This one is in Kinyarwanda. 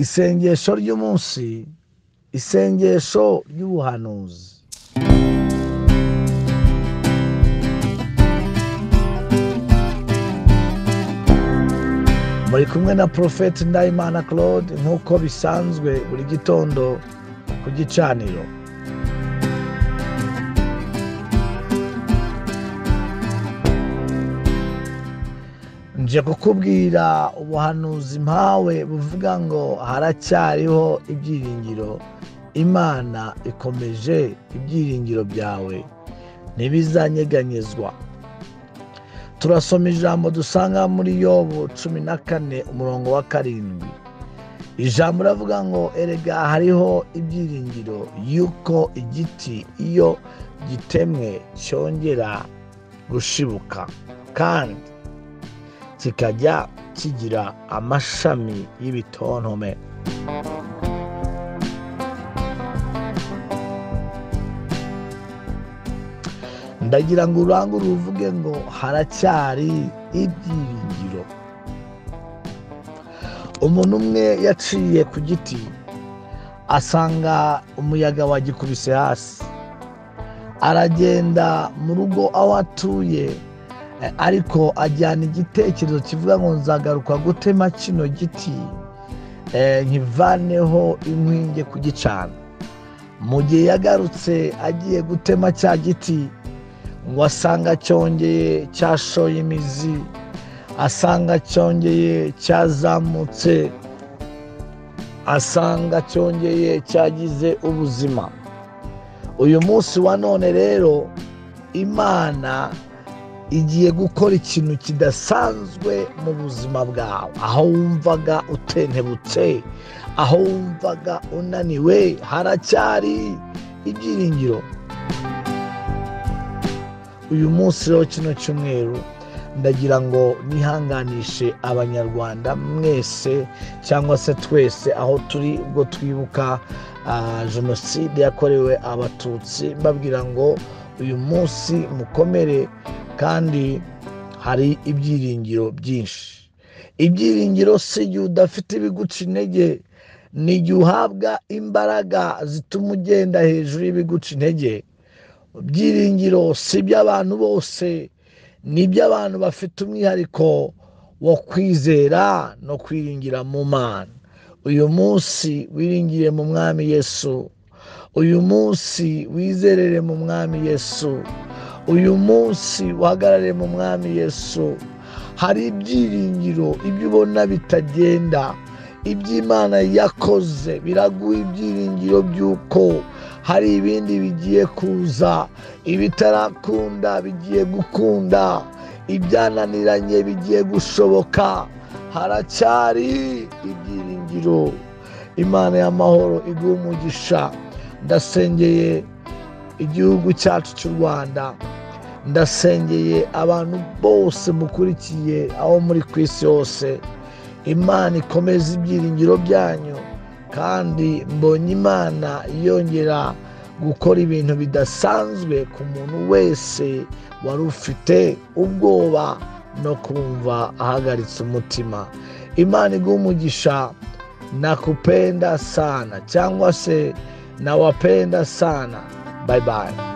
isengesho ry'umunsi isengesho ry'ubuhanuzi muri kumwe na porofeti ndayimana claude nk'uko bisanzwe buri gitondo ku gicaniro nje kukubwira ubuhanuzi mpawe buvuga ngo haracyariho ibyiringiro imana ikomeje ibyiringiro byawe ntibizanyeganyezwa turasoma ijambo dusanga muri yobu cumi na kane umurongo wa karindwi ijambo uravuga ngo erega hariho ibyiringiro y'uko igiti iyo gitemwe cyongera gushibuka kandi kikajya kigira amashami y'ibitontome ndagira ngo urangure uvuge ngo haracyari ibyiringiro umuntu umwe yaciye ku giti asanga umuyaga wagikubise hasi aragenda mu rugo aho atuye eh, ariko ajyana igitekerezo kivuga ngo nzagaruka gutema kino giti eh, nkivaneho inkwi njye kugicana mu gihe yagarutse agiye gutema cya giti ngo asanga cyongeye cyashoye imizi asanga cyongeye cyazamutse asanga cyongeye cyagize ubuzima uyu munsi wa none rero imana igiye gukora ikintu kidasanzwe mu buzima bwawe aho wumvaga utentebutse aho wumvaga unaniwe haracyari ibyiringiro uyu munsi rero kino cyumweru ndagira ngo nihanganishe abanyarwanda mwese cyangwa se twese aho turi ubwo twibuka ah, jenoside yakorewe abatutsi mbabwira ngo uyu munsi mukomere kandi hari ibyiringiro byinshi ibyiringiro si igihe udafite ibiguca intege ni igihe uhabwa imbaraga zituma ugenda hejuru y'ibiguca intege ibyiringiro si iby'abantu bose ni iby'abantu bafite umwihariko wo kwizera no kwiringira mu mana uyu munsi wiringire mu mwami yesu uyu munsi wizerere mu mwami yesu uyu munsi uhagarare mu mwami yesu hari ibyiringiro ibyo ubona bitagenda iby'imana yakoze biraguha ibyiringiro by'uko hari ibindi bigiye kuza ibitarakunda bigiye gukunda ibyananiranye bigiye gushoboka haracyari ibyiringiro imana y'amahoro iguha umugisha ndasengeye igihugu cyacu cy'u rwanda ndasengeye abantu bose mukurikiye aho muri ku isi hose imana ikomeza ibyiringiro byanyu kandi mbonye imana yongera gukora ibintu bidasanzwe ku muntu wese wari ufite ubwoba no kumva ahagaritse umutima imana iguha umugisha nakupenda sana cyangwa se nawapenda sana bayibayi